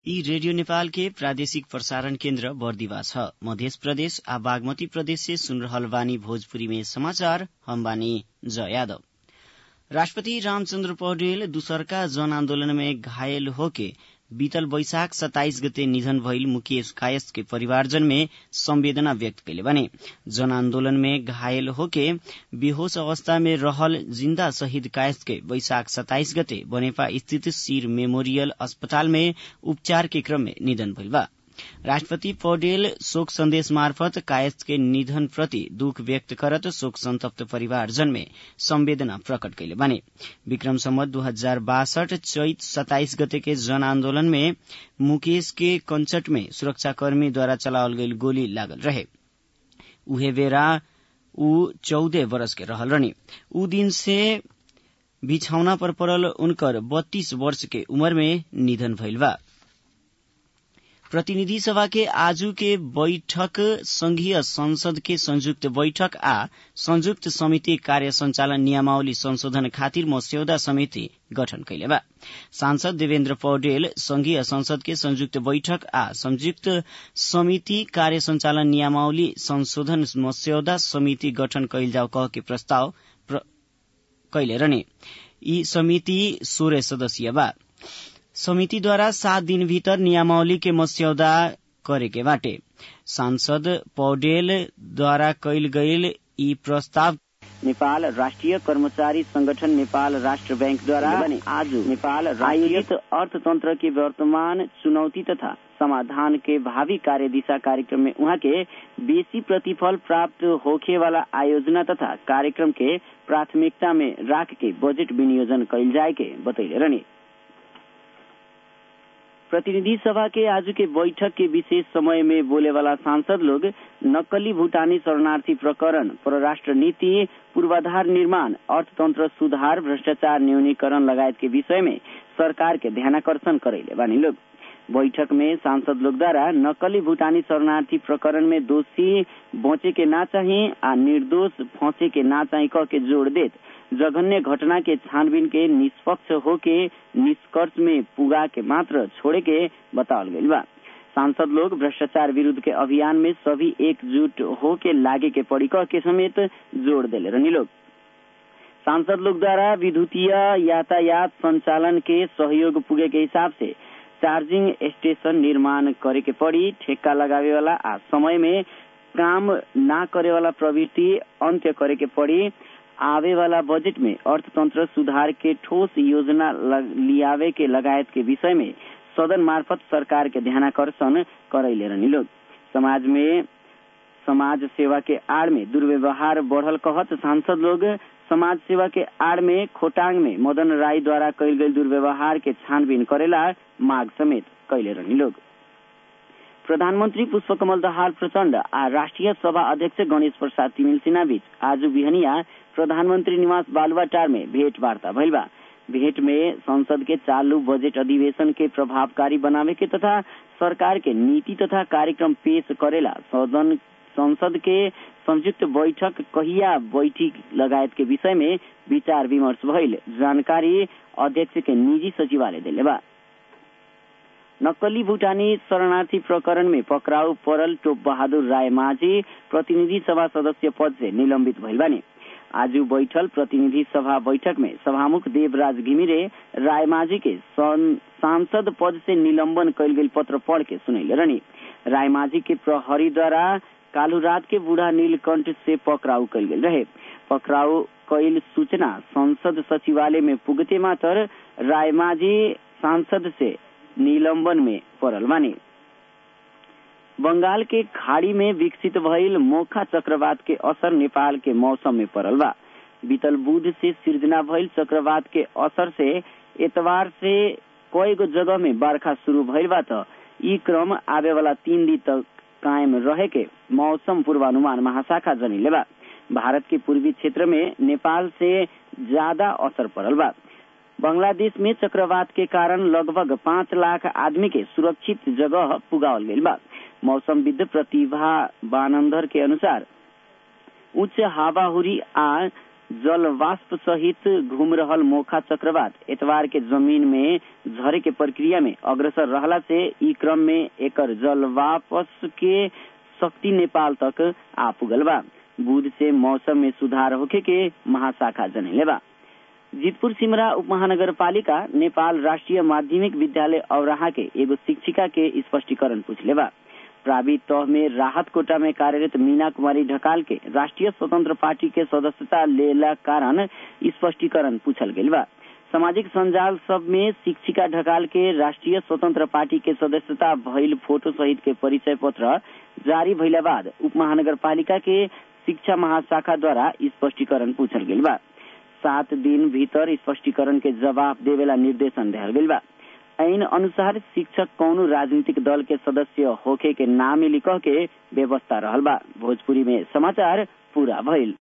यी रेडियो नेपाल के प्रादेशिक प्रसारण केन्द्र बर्दिवा छ मध्य प्रदेश आ बागमती प्रदेश से सुन रहल बानी भोजपुरी में समाचार हम बानी जय यादव राष्ट्रपति रामचन्द्र पौडेल दूसरका जन आन्दोलन में घायल होके बीतल वैशाख सत्ताइस गते निधन भइल मुकेश कायस्थ के परिवारजन में संवेदना व्यक्त कैले बने जन आन्दोलन में घायल होके बेहोश अवस्था में रहल जिन्दा शहीद कायस्थ के वैशाख सत्ताइस गते बनेपा स्थित सिर मेमोरियल अस्पताल में उपचार के क्रम में निधन भइल बा राष्ट्रपति पौडेल शोक संदेश मार्फत कायस्थ के निधन प्रति दुख व्यक्त करत शोक संतप्त परिवारजन में संवेदना प्रकट कैले बने विक्रम सम्मत दू हजार बासठ चैत सत्ताइस गते के जन आन्दोलन में मुकेश के कंचट में सुरक्षाकर्मी द्वारा चलावल गईल गोली लागल रहे उहे बेरा ऊ चौदह बरस के रहल रहनी ऊ दिन से बिछौना पर पड़ल उनकर बत्तीस वर्ष के उम्र में निधन भइल बा प्रतिनिधि सभा के आजू के बैठक संघीय संसद के संयुक्त बैठक आ संयुक्त समिति कार्य संचालन नियमावली संशोधन खातिर मस्यौदा समिति गठन कैले बा सांसद देवेन्द्र पौडेल संघीय संसद के संयुक्त बैठक आ संयुक्त समिति कार्य संचालन नियमावली संशोधन मस्यौदा समिति गठन कैल जाओ कह के प्रस्ताव कैले रहने यी समिति सोह्र सदस्यीय बा समितिद्वारा सात दिन भीतर नियमावली के मस्यौदा करे के बाटे सांसद पौडेलद्वारा कैल गईल यी प्रस्ताव नेपाल राष्ट्रिय कर्मचारी संगठन नेपाल राष्ट्र बैंक द्वारा आज नेपाल आयोजित अर्थतंत्र के वर्तमान चुनौती तथा समाधान के भावी कार्य दिशा कार्यक्रम में उहाँ के बेसी प्रतिफल प्राप्त होखे वाला आयोजना तथा कार्यक्रम के प्राथमिकता में राख के बजट विनियोजन कैल जाए के बतैले रहने प्रतिनिधि सभा के आज के बैठक के विशेष समय में बोले वाला सांसद लोग नक्कली भूटानी शरणार्थी प्रकरण परराष्ट्र नीति पूर्वाधार निर्माण अर्थतंत्र सुधार भ्रष्टाचार न्यूनीकरण लगायत के विषय में सरकार के ध्यानाकर्षण करेले बानी लोग बैठक में सांसद लोग द्वारा नकली भूटानी शरणार्थी प्रकरण में दोषी बचे के ना चाहिए आ निर्दोष फंसे के ना चाहिए कह के जोड़ देत जघन्य घटना के छानबीन के निष्पक्ष होके निष्कर्ष में पुगा के मात्र छोड़े के बतावल गईल बा सांसद लोग भ्रष्टाचार विरुद्ध के अभियान में सभी एकजुट होके लागे के पड़ी कह के समेत जोड़ दिले रहनी लोग सांसद लोग द्वारा विद्युतीय यातायात संचालन के सहयोग पुगे के हिसाब से चार्जिंग स्टेशन निर्माण करे के पड़ी ठेक्का लगावे वाला आ समय में काम ना करे वाला प्रवृत्ति अंत्य करे के पड़ी आवे वाला बजट में अर्थतंत्र सुधार के ठोस योजना लियावे के लगायत के विषय में सदन मार्फत सरकार के ध्यानाकर्षण करैले रहनी लोग समाज में समाज सेवा के आड़ में दुर्व्यवहार बढ़ल कहत सांसद लोग समाज सेवा के आड़ में खोटांग में मदन राय द्वारा कैल गई दुर्व्यवहार के छानबीन करेला मांग समेत कैले रहनी लोग प्रधानमन्त्री पुष्पकमल दहाल प्रचण्ड आ राष्ट्रिय सभा अध्यक्ष गणेश प्रसाद तिमिल सिन्हा बीच आज बिहनिया प्रधानमन्त्री निवास बालुवाटार में भेंटवार्ता भइल बा भेंट में संसद के चालू बजट अधिवेशन के प्रभावकारी बनावे के तथा सरकार के नीति तथा कार्यक्रम पेश करेला सदन संसद के संयुक्त बैठक कहिया बैठी लगायत के विषय में विचार विमर्श भइल जानकारी अध्यक्ष के निजी सचिवालय दिले बा नक्कली भूटानी शरणार्थी प्रकरण में पकड़ाउ परल टोप बहादुर राय माझी प्रतिनिधि सभा सदस्य पद से निलंबित भइल बानी आज बैठल प्रतिनिधि सभा बैठक में सभामुख देवराज घिमिरे रायमाझी के सांसद पद से निलंबन कैल गई पत्र पढ़ के सुनैले रहनी रायमाझी के प्रहरी द्वारा कालू रात के बूढ़ा नीलकंठ से पकड़ाउ कैल गेल रहे पकड़ाउ कैल सूचना संसद सचिवालय में पुगते मात्र रायमाझी सांसद से निलंबन में पड़ल बानी बंगाल के खाड़ी में विकसित भइल मोखा चक्रवात के असर नेपाल के मौसम में पड़ल बा बीतल बुध से सिर्जना भइल चक्रवात के असर से एतवार से कई गो जगह में बरखा शुरू भइल बा त ई क्रम आवे वाला तीन दिन तक कायम रहे के मौसम पूर्वानुमान महाशाखा जनिले बा भारत के पूर्वी क्षेत्र में नेपाल से ज्यादा असर पड़ल बा बांग्लादेश में चक्रवात के कारण लगभग पाँच लाख आदमी के सुरक्षित जगह पुगावल गईल बा मौसमविद प्रतिभा बानंदर के अनुसार उच्च हावाहुरी आ जल वाष्प सहित घूम रहल मोखा चक्रवात एतवार के जमीन में झरे के प्रक्रिया में अग्रसर रहला से ई क्रम में एकर जल वापस के शक्ति नेपाल तक आ पुगल बा बुध से मौसम में सुधार होखे के महाशाखा जनैले बा जीतपुर सिमरा उपमहानगर पालिका नेपाल राष्ट्रिय माध्यमिक विद्यालय औराहा के एगो शिक्षिका के स्पष्टीकरण पूछले बा प्रावी तह में राहत कोटा में कार्यरत मीना कुमारी ढकाल के राष्ट्रिय स्वतंत्र पार्टी के सदस्यता लेला कारण स्पष्टीकरण पूछल गेल बा सामाजिक संजाल सब में शिक्षिका ढकाल के राष्ट्रिय स्वतंत्र पार्टी के सदस्यता भइल फोटो सहित के परिचय पत्र जारी भइला बाद उप महानगर पालिका के शिक्षा महाशाखा द्वारा स्पष्टीकरण पूछल गेल बा सात दिन भीतर स्पष्टीकरण के जवाब देवेला निर्देशन दिहल गेल बा ऐन अनुसार शिक्षक कौनो राजनीतिक दल के सदस्य होखे के नाम लिख के व्यवस्था रहल बा भोजपुरी में समाचार पूरा भइल